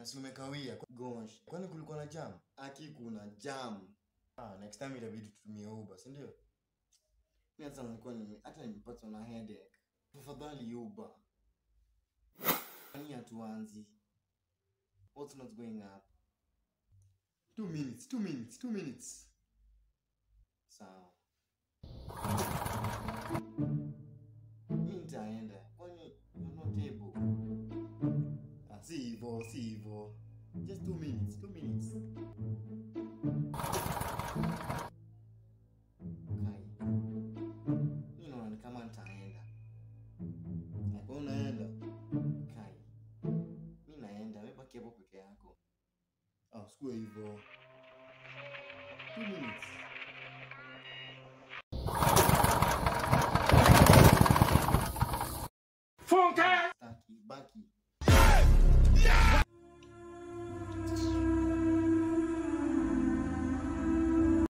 si umekawia. Gosh, kwani kulikuwa na jam? Aki kuna jam. Ah, next time itabidi tutumie Uber, si ndio? Mimi hata nilikuwa nime hata nimepatwa na headache. Tafadhali Uber. Kwani hatuanzi? What's not going up? Two minutes, two minutes, two minutes. Sawa. Mi nitaenda. Kwani you're not able? Ah, si hivyo, si hivyo. Just two minutes, two minutes. Kai. Mi naona ni kama nitaenda. Ah, Wewe unaenda? Kai. Mi naenda, wewe baki hapo peke yako. Ah, usikue hivyo. Two minutes.